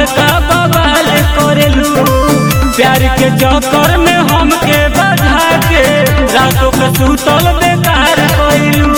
बड़का बवाल करेलू प्यार के चक्कर में हमके बधा के रातों के सुतल बेकार कइलू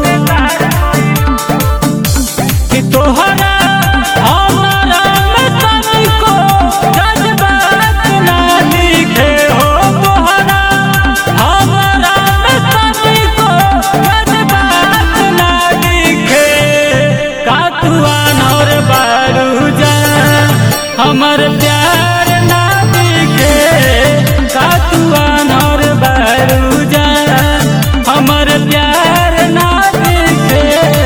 कि तोहरा हमारा में तनिको जज्बात ना दिखे हो तोहरा हमारा में तनिको जज्बात ना दिखे का तू अनौर बारू जा हमर प्यार ना दिखे का तू अनौर बारू जा हमर प्यार ना दिखे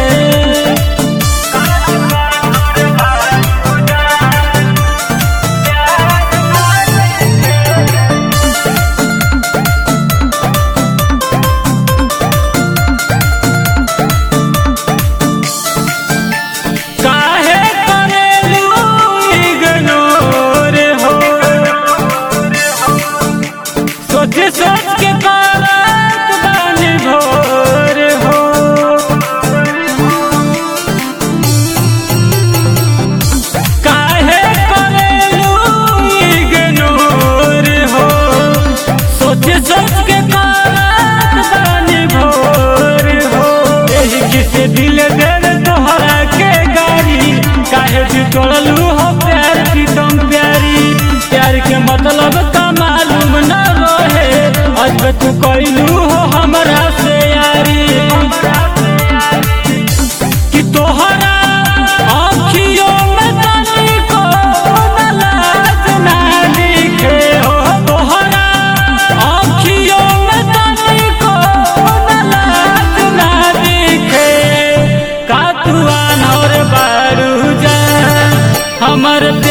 काहे करेलू इग्नोर हो सोच सोच के करत बानी भोर हो काहे करेलू इग्नोर हो सोच सोच के करत बानी भोर हो एही किसे दिल देर तोहरा के गारी काहे भी तोड़लू हो प्यार की तुम प्यारी प्यार के मतलब का मालूम न रहे आज तू कैलू हो हमरा से यारी कि तोहरा आँखियों में तनिको न लाज ना दिखे हो तोहरा आँखियों में तनिको न लाज ना दिखे का तू अनौर बारू जा हमर